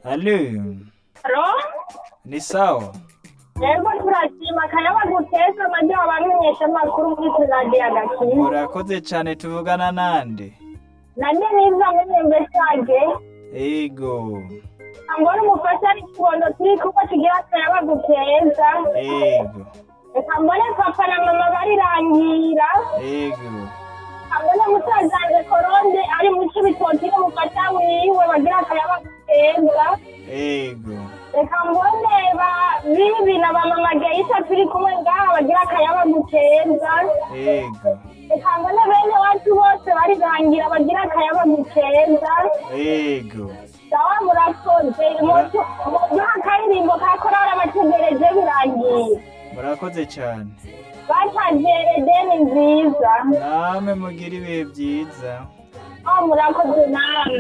Alo, Alo? ni sawa? Yego turashima akayaba guteza amajyi abamenyesha amakuru muri turadiyo agakiza Murakoze cane tuvugana nande? nanjye niza munyembe sage Ego, ambona umufasha ari kibondo turi kumwe tugira akayaba guteza ego, reka mbone papa na mama barirangira ego, ambone musaza wanje koronde ari mu cibitoki n'umufasha wiwe bagira akayaba guteza ego, reka mbone ba bibi na ba mama geisa turi kumwe ngaha bagira akayaba guteza ego, reka mbone bene wacu bose barirangira bagira akayaba guteza ego. sawa murakoze muduha akaririmbo ka korali abategereje birangiye Murakoze cane. batajere deni nziza Namwe mugira ibihe vyiza. oh murakoze namwe